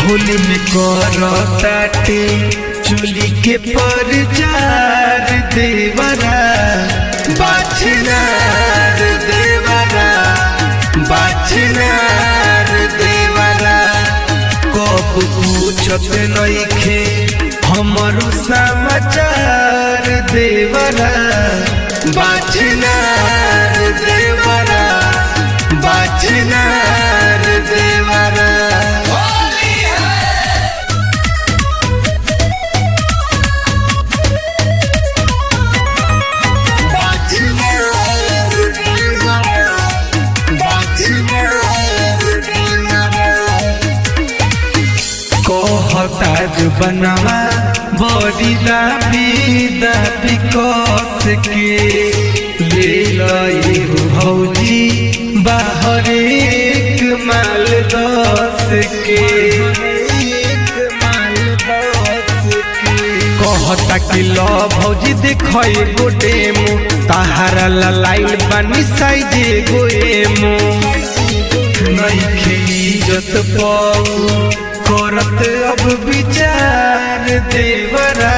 होली में करताटे चुली के परचार देवरा बाछनार देवरा बाछनार देवरा कब पूछत नइखे हमरो समाचार देवरा बाछनार देवरा बाछनार देवरा कहताज बनवा बड़ी दाबी दाबी कस के ले लई हो भौजी बाहर एक माल दस के कहता कि ल भौजी देखो गोटे मु ताहारा लाइल बानी साइज गोएमो नइखे इज्जत पाऊ करत अब विचार देवरा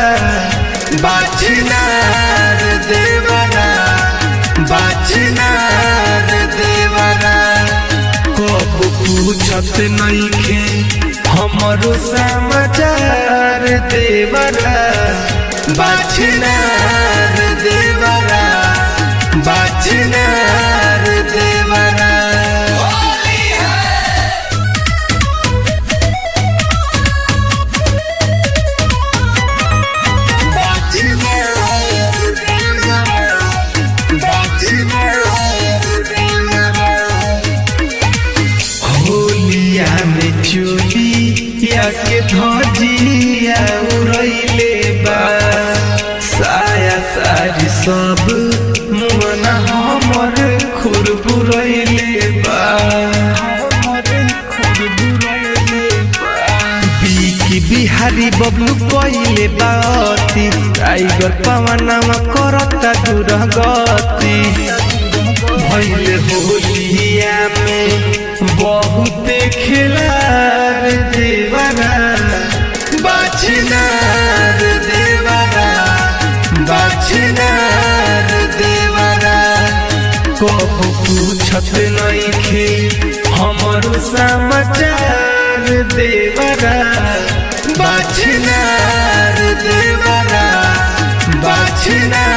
बाछनार देवरा बाछनार देवरा कब पूछत नइखे हमरो समाचार देवरा बाछनार देवरा बाछनार देवरा होलिया में चोली या के धजिया उड़ैले बा साया सारी सब मुअना हमर खुरबुरैले बा बीकी बिहारी बबलू कइले बाती टाइगर पवनवा करता दुरगति भइले होलिया में बहुत खिलार देवरा बाछनार देवरा बाछनार देवरा कब पूछत नइखे हमरो समाचार देवरा बाछनार देवरा बाछनार